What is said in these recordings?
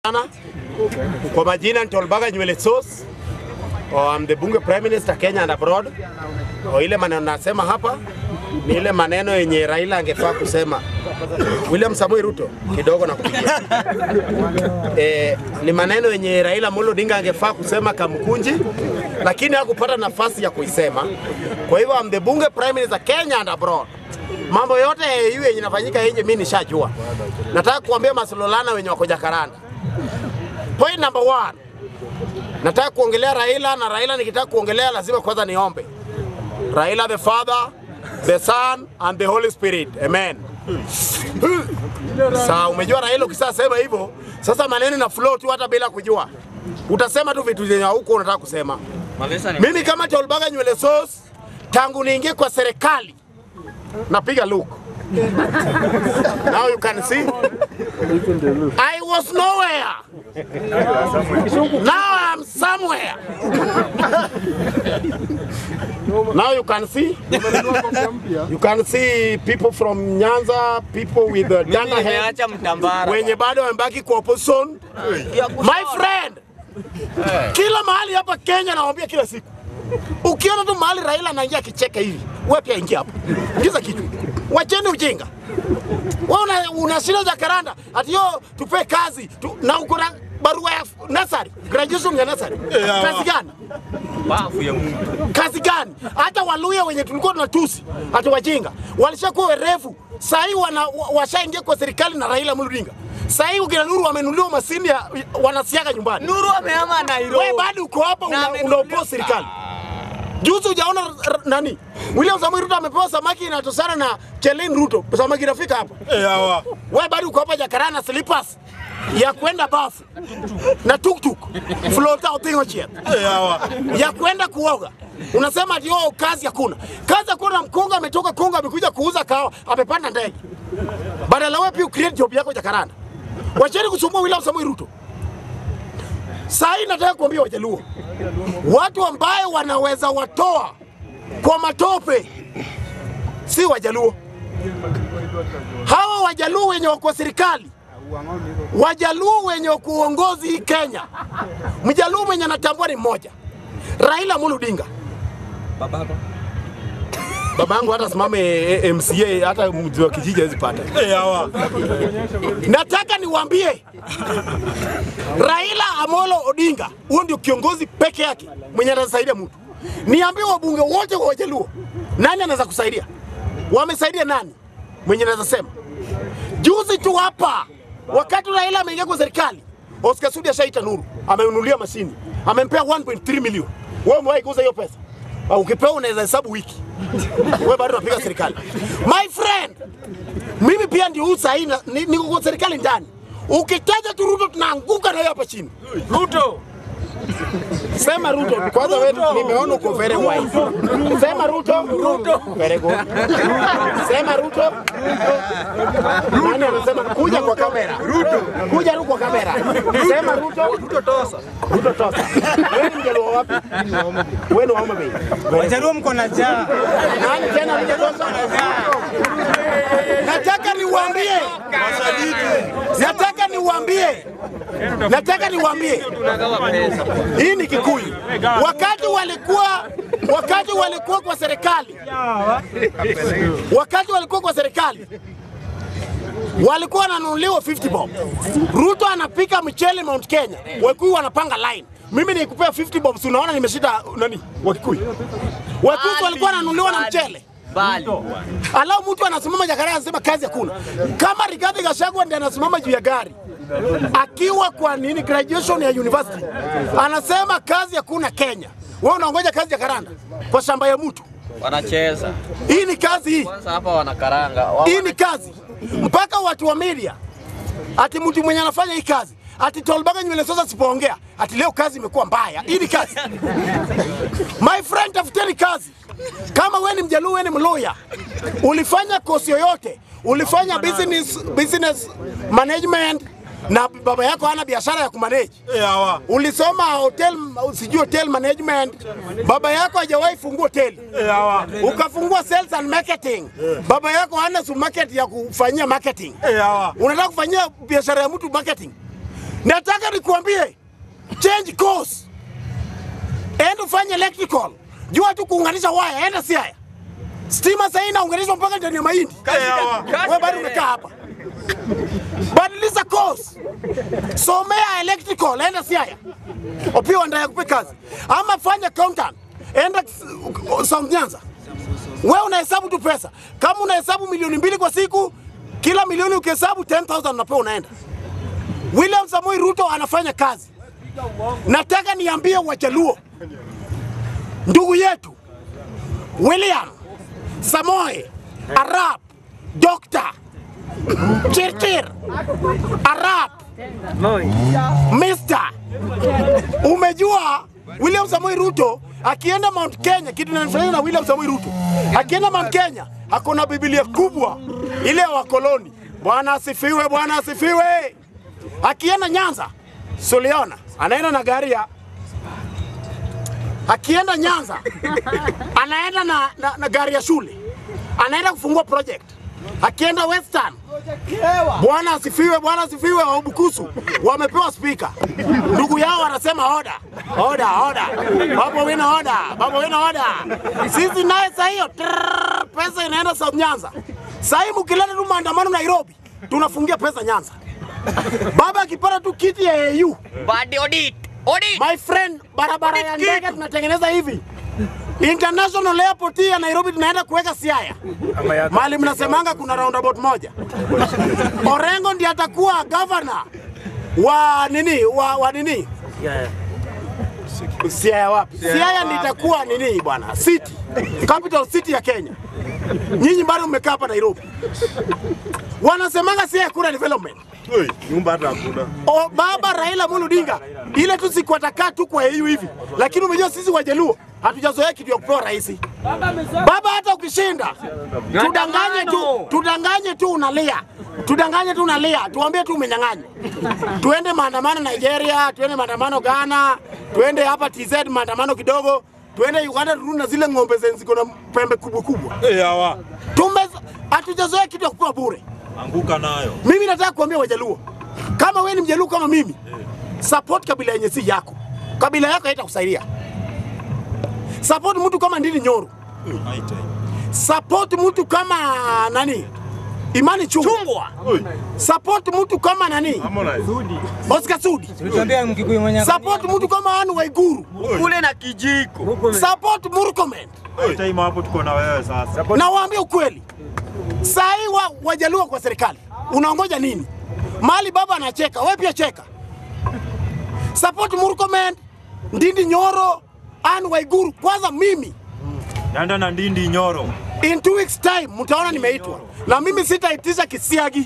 sana. Kwa majina ni Tolbaga Nywele Sauce. Oh, I'm the bunge prime minister Kenya and abroad. Oh, ile maneno nasema hapa ni ile maneno yenye Raila angefaa kusema. William Samoei Ruto kidogo na kupigia. Eh, ni maneno yenye Raila Amolo Odinga angefaa kusema Kamkunji, lakini hakupata nafasi ya kuisema. Kwa hivyo I'm the bunge prime minister Kenya and abroad. Mambo yote hiyo yenye inafanyika nje mimi nishajua. Nataka kuambia masololana wenye wako Jakaranda. Point number one, nataka kuongelea Raila na Raila nikitaka kuongelea lazima kwanza niombe. Raila the Father, the Son and the Holy Spirit. Amen. Sasa umejua Raila ukisema hivyo, sasa maneno na flow tu hata bila kujua. Utasema tu vitu zenye huko unataka kusema. Mimi kama Tolbaga Nywele Sauce tangu niingie kwa serikali napiga look. Now you can see. I was nowhere. Now I'm somewhere. Now you can see. You can see people from Nyanza, people with uh, Tanga hair, Nimeacha mtambara. wenye bado wamebaki kwa opposition. My friend, kila mahali hapa Kenya nawaambia kila siku, ukiona tu mahali Raila anaingia akicheka hivi, wewe pia ingia hapo, ingiza kitu, wacheni ujinga. Wewe una, una shida za karanda ati yo tupe kazi tu, na uko na barua ya nasari graduation ya nasari kazi gani? Bafu ya Mungu. kazi gani? Hata Waluya wenye tulikuwa tunatusi ati wajinga walishakuwa werevu, sahii wana wa- washaingia kwa serikali na Raila Amolo Odinga. Sahii ukina Nuru wamenunuliwa masini ya wanasiaga nyumbani. Nuru amehama Nairobi. Wewe bado uko hapa Na una, amenunuliwa. unaopoa serikali. Juzi hujaona r- nani? William Samoei Ruto amepewa samaki inatosana na Chelin Ruto. Samaki inafika hapa. Wewe bado uko hapa Jakaranda na slippers ya kwenda bafu na tuktuk flota utingo chie ya kwenda kuoga. Unasema ati oh, kazi hakuna. Kazi hakuna. Mkunga ametoka Kongo amekuja kuuza kahawa, amepanda ndege. Badala wewe pia create job yako Jakaranda. Wacheni kusumbua William Samoei Ruto. Saa hii nataka kuambia Wajaluo, watu ambaye wanaweza watoa kwa matope si Wajaluo. Hawa Wajaluo wenye wako serikali, Wajaluo wenye wako uongozi hii Kenya, Mjaluo mwenye anatambua ni mmoja, Raila Amolo Odinga. Babako. Baba yangu hata simame eh, eh, MCA hata mji wa kijiji hawezi pata. Nataka niwaambie Raila Amolo Odinga, huyo ndio kiongozi peke yake mwenye anasaidia mtu. Niambie wabunge wote wa Wajaluo, nani anaweza kusaidia? Wamesaidia nani mwenye anaweza sema? Juzi tu hapa, wakati Raila ameingia kwa serikali, Oscar Sudi ashaita Nuru, amenunulia mashini, amempea 1.3 milioni. Wewe umewahi kuuza hiyo pesa? Au ukipewa unaweza hesabu wiki. Wewe bado unapiga serikali. My friend, mimi pia ndio huu sahi na- ni- niko kwa serikali ndani. Ukitaja tu Ruto tunaanguka na yeye hapa chini. Ruto. Sema Ruto. Kwanza wewe nimeona uko very wise. Sema Ruto. Ruto. Very good. Sema Ruto. Nani anasema kuja kwa kamera? Ruto. Kuja tu kwa kamera. Sema Ruto. Ruto tosa. Ruto tosa. Wewe ni mjaluo wapi? Wewe ni wa Homa Bay. Wajaluo mko na njaa. Nani tena mjatosa? Nataka niwaambie. Nataka niwaambie. Nataka niwaambie. Hii ni Kikuyu. Wakati walikuwa wakati walikuwa kwa serikali, wakati walikuwa kwa serikali walikuwa wananunuliwa 50 bob. Ruto anapika mchele Mount Kenya, Wakikuyu wanapanga line. Mimi nikupea 50 bob, si unaona nimeshida nani? Wakikuyu. Wakikuyu walikuwa wananunuliwa na mchele. Bali. Alafu mtu anasimama Jakarta anasema kazi hakuna. Kama Rigathi Gachagua ndiye anasimama juu ya gari akiwa kwa nini graduation ya university anasema kazi hakuna Kenya. Wewe unaongoja kazi ya karanda kwa shamba ya mtu. Wanacheza. Hii ni kazi hii. Kwanza hapa wanakaranga. Wa- Hii ni kazi. Mpaka watu wa media ati mtu mwenye anafanya hii kazi ati Tolbaga Nywele Sauce asipoongea ati leo kazi imekuwa mbaya. Hii ni kazi. My friend, tafuteni kazi. Kama wewe ni Mjaluo, wewe ni Mluya, ulifanya kosi yoyote, ulifanya business, business management na baba yako hana biashara ya kumanage ulisoma hotel, sijui hotel management, baba yako hajawahi fungua hoteli ukafungua sales and marketing, baba yako hana supermarket ya kufanyia marketing, unataka kufanyia biashara ya mtu marketing. Nataka nikuambie change course, enda ufanye electrical, jua tu kuunganisha waya, enda Siaya. Stima sasa inaunganishwa mpaka ndani ya mahindi. Wewe bado umekaa hapa. Badilisha course, somea electrical, enda Siaya. Opiwa ndio yakupe kazi, ama fanya accountant, enda South Nyanza. Wewe unahesabu tu pesa, kama unahesabu milioni mbili kwa siku, kila milioni ukihesabu 10,000 unapewa unaenda. William Samoei Ruto anafanya kazi. Nataka niambie Wajaluo, ndugu yetu William Samoei Arap Dr. Chirchir Arap Mr. Umejua William Samoei Ruto akienda Mount Kenya, kitu inanifurahisha na William Samoei Ruto akienda Mount Kenya ako na Biblia kubwa ile ya wakoloni. Bwana asifiwe, Bwana asifiwe. Akienda Nyanza, Suliona anaenda na gari ya akienda Nyanza anaenda na, na, na gari ya shule, anaenda kufungua project. Akienda Western, Bwana asifiwe, Bwana asifiwe. Wabukusu wamepewa spika, ndugu yao wanasema oda oda oda, babo wina oda, babo wina oda. Sisi naye saa hiyo trrrr, pesa inaenda South Nyanza. Saa hii mkileta tu maandamano Nairobi, tunafungia pesa Nyanza. Baba akipata tu kiti ya AU Badi audit. Audit. My friend, barabara ya ndege tunatengeneza hivi. International airport hii ya Nairobi tunaenda kuweka Siaya. Mali mnasemanga kuna roundabout moja. Orengo ndiye atakuwa governor wa nini wa, wa nini Siaya wapi? Siaya ndiye itakuwa nini bwana? City. Capital city ya Kenya. Nyinyi bado mmekaa hapa Nairobi. Wanasemanga Siaya kuna development. nyumba hata hakuna. O, baba Raila Amolo Odinga ile tu siku atakaa tu kwa EU hivi, lakini umejua sisi Wajaluo hatujazoea kitu ya kupewa rais. Baba, hata ukishinda tudanganye tu, tudanganye tu unalia, tudanganye tu unalia, tuambie tu umenyang'anya. Tuende maandamano Nigeria, tuende maandamano Ghana, tuende hapa TZ maandamano kidogo, tuende Uganda turudi na zile ng'ombe zenye ziko na pembe kubwa kubwa. Eh, hawa Tume hatujazoea kitu ya kupewa bure. anguka nayo. Mimi nataka kuambia Wajaluo, kama wewe ni Mjaluo kama mimi, support kabila yenye si yako. Kabila yako haitakusaidia. Support mtu kama Ndini Nyoro, High time. support mtu kama nani, Imani Chungwa, Chungwa. Oi, support mtu kama nani, Harmonize. Oscar Sudi, Tuambia Mkikuyu mwenye support mtu kama Anne Waiguru, Kule na kijiko. support Murkomen. High time hapo tuko na wewe sasa. Na waambie ukweli, saa hii wa, Wajaluo kwa serikali unaongoja nini? Mali baba anacheka, wewe pia cheka. Support Murkomen, Ndindi Nyoro, Anne Waiguru. Kwanza mimi Yanda na Ndindi Nyoro. in two weeks time mtaona nimeitwa, na mimi sitaitisha kisiagi.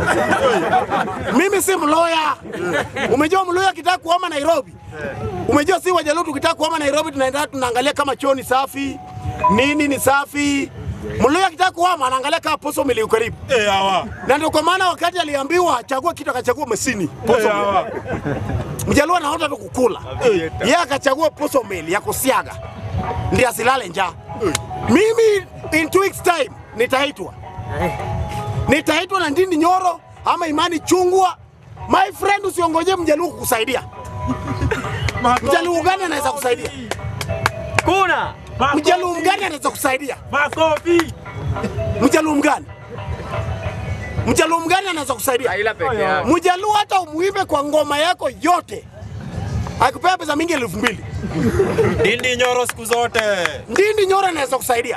mimi si mloya. Umejua mloya akitaka kuhama Nairobi, umejua si Wajaluo tukitaka kuhama Nairobi tunaenda tunaangalia kama choo ni safi, nini ni safi. Mloya akitaka kuhama anaangalia kama poso mili karibu, Eh, hawa. na ndio kwa maana wakati aliambiwa achagua kitu akachagua mesini Eh, hawa. Mjaluo anaota tu kukula, yeye akachagua poso meli ya kusiaga ndiye asilale njaa. Mimi in two weeks time nitaitwa, nitaitwa na Ndindi Nyoro ama Imani Chungwa. My friend, usiongoje Mjaluo kukusaidia. Mjaluo gani anaweza kusaidia? Kuna. Mjaluo mgani anaweza kusaidia? Makofi. Mjaluo mgani? Mjaluo mgani anaweza kusaidia? Raila peke yake. Mjaluo hata umuimbe kwa ngoma yako yote akupea pesa mingi elfu mbili Ndindi Nyoro siku zote. Ndindi Nyoro anaweza kusaidia,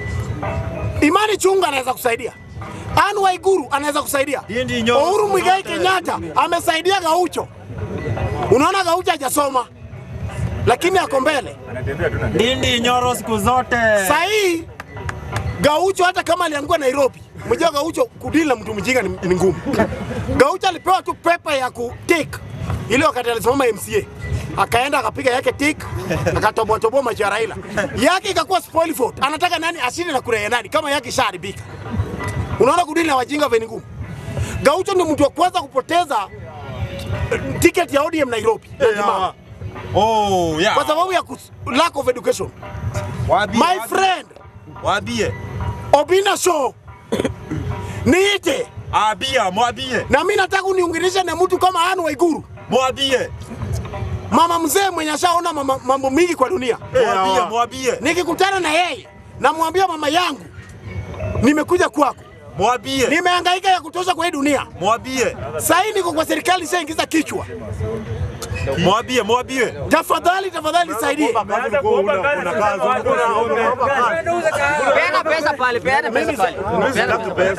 Imani Chunga anaweza kusaidia, Anne Waiguru anaweza kusaidia, Ndindi Nyoro Uhuru siku Muigai zote. Kenyatta amesaidia Gaucho. Unaona Gaucho hajasoma lakini ako mbele. Ndindi Nyoro siku zote. Saa hii Gaucho hata kama aliangua Nairobi, mjua Gaucho kudili na mtu mjinga ni, ni ngumu. Gaucho alipewa tu pepa ya kutik ile wakati alisimama MCA akaenda akapiga yake tik akatoboa toboa macho ya Raila, yake ikakuwa spoil vote. Anataka nani ashinde na kura ya nani kama yake ishaharibika? Unaona kudili na wajinga veni ngumu. Gaucho ndio mtu wa kwanza kupoteza eh, ticket ya ODM Nairobi Eh, hawa. Oh, yeah. kwa sababu ya kus- lack of education. Waambie, My waambie. friend Waambie. Obina Show niite Abia, mwambie. na mimi nataka uniunganishe na mtu kama Anne Waiguru Mwambie. Mama mzee mwenye ashaona mama- mambo mingi kwa dunia. Mwambie, mwambie. Nikikutana na yeye namwambia mama yangu, nimekuja kwako, Mwambie. nimehangaika ya kutosha kwa hii dunia. Mwambie. Sahii niko kwa serikali, shaingiza kichwa. Mwambie, mwambie. Tafadhali, tafadhali nisaidie. Peana pesa pale, peana pesa pale. Peana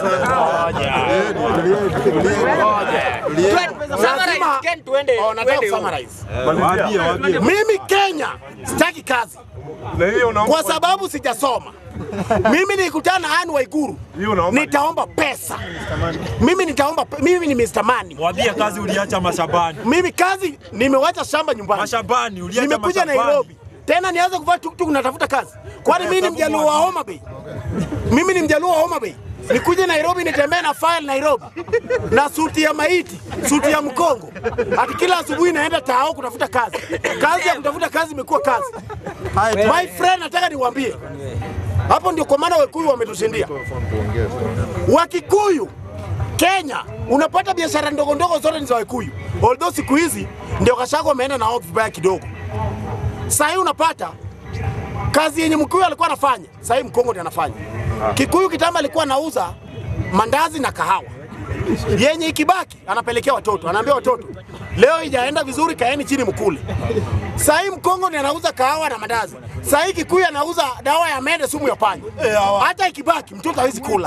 Twende, summarize, Lazima- Ken, tuende. Oh, nataka tuende huko. kusummarize. Mwambie, mwambie. Mimi Kenya sitaki kazi kwa sababu sijasoma. Mimi nilikutana na Anne Waiguru, nitaomba pesa. Mimi nitaomba, pe- mimi ni Mr. Money. Mwambie kazi uliacha mashambani. Mimi kazi nimewacha shamba nyumbani, Mashambani uliacha nimekuja mashambani. Nairobi tena nianze kuvaa tuktuk natafuta kazi? Kwani mimi ni mjaluo wa Homa Bay? Mimi ni mjaluo wa Homa Bay, nikuje Nairobi nitembee na file Nairobi na suti ya maiti, suti ya mkongo, ati kila asubuhi naenda tao kutafuta kazi. Kazi ya kutafuta kazi imekuwa kazi. My friend, nataka niwaambie hapo ndio kwa maana Wakikuyu wametushindia. Wakikuyu Kenya unapata biashara ndogo ndogo zote ni za Wakikuyu, although siku hizi ndio Gachagua wameenda na wao vibaya kidogo. Sasa hii unapata kazi yenye Mkuyu alikuwa anafanya, sasa hii Mkongo ndiye anafanya. Kikuyu kitambo alikuwa anauza mandazi na kahawa, yenye ikibaki anapelekea watoto, anaambia watoto, leo ijaenda vizuri, kaeni chini mkule. Sasa hii Mkongo ndiye anauza kahawa na mandazi. Sasa hii Kikuyu anauza dawa ya mende, sumu ya panya. Hata ikibaki mtoto hawezi kula.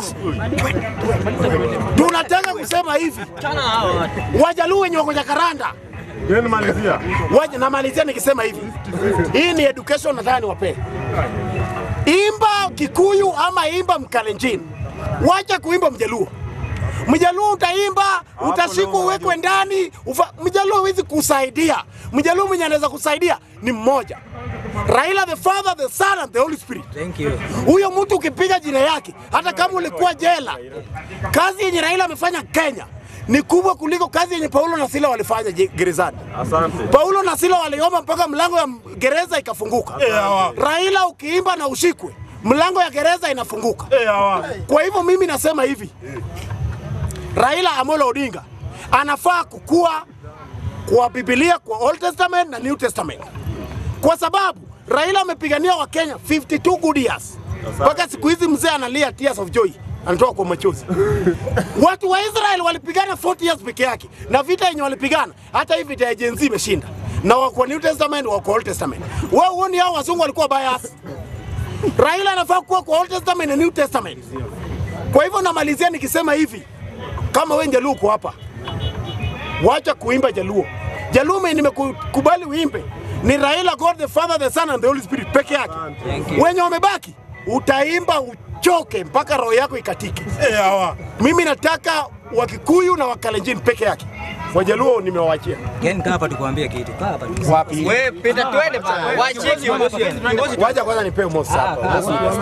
Tunataka kusema hivi, Wajaluo wenye wako Jakaranda Waje namalizia nikisema hivi, hii ni education, nataka niwapee. Imba Kikuyu ama imba Mkalenjin, wacha kuimba Mjaluo. Mjaluo utaimba, utashikwa uwekwe ndani. ufa- Mjaluo hawezi kusaidia. Mjaluo mwenye anaweza kusaidia ni mmoja, Raila the Father, the Son and the Holy Spirit. Thank you. Huyo mtu ukipiga jina yake, hata kama ulikuwa jela, kazi yenye Raila amefanya Kenya ni kubwa kuliko kazi yenye Paulo na Sila walifanya je- gerezani. Paulo na Sila waliomba mpaka mlango ya gereza ikafunguka. Raila ukiimba na ushikwe, mlango ya gereza inafunguka. Kwa hivyo mimi nasema hivi, Raila Amolo Odinga anafaa kukua kwa Biblia, kwa Old Testament na New Testament kwa sababu Raila amepigania Wakenya 52 good years mpaka siku hizi mzee analia tears of joy, anatoka kwa machozi. Watu wa Israel walipigana 40 years peke yake, na vita yenye walipigana, hata hii vita ya Gen Z imeshinda, na wako New Testament, wako Old Testament. Wewe huoni hao wazungu walikuwa bias? Raila anafaa kuwa kwa Old Testament na New Testament. Kwa hivyo namalizia nikisema hivi, kama wewe Jaluo uko hapa, wacha kuimba Jaluo. Jaluo mimi nimekubali uimbe ni Raila, God the Father, the Son and the Holy Spirit peke yake. Wenye wamebaki utaimba uchoke mpaka roho yako ikatike. Mimi nataka Wakikuyu na Wakalenjin peke yake. Wajaluo nimewawachia. Ken, kaa hapa tukuambie kitu. Kaa hapa tu. Wapi? Wewe pita twende bana. Waachie kiongozi. Kiongozi Waja kwanza nipe mosi hapa.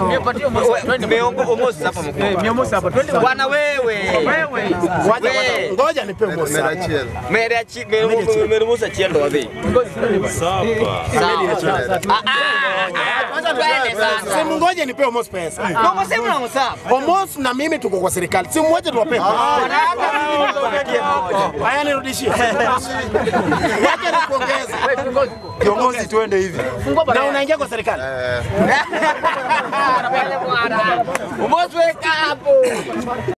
Omosi hapa mkuu. Bwana wewe. Waja Wewe. kwanza ngoja nipe mosi hapa. Mere chi mere musa chiendo wapi? Sawa. Ah ah. Twende sasa. Simu ngoja nipe mosi pesa. Ndio msemo na msapa. Omos na mimi tuko kwa serikali. Simu moja tuwape. Haya nirudishie. Wacha nikuongeze. Kiongozi tuende hivi. Na unaingia kwa serikali. Umosi weka hapo.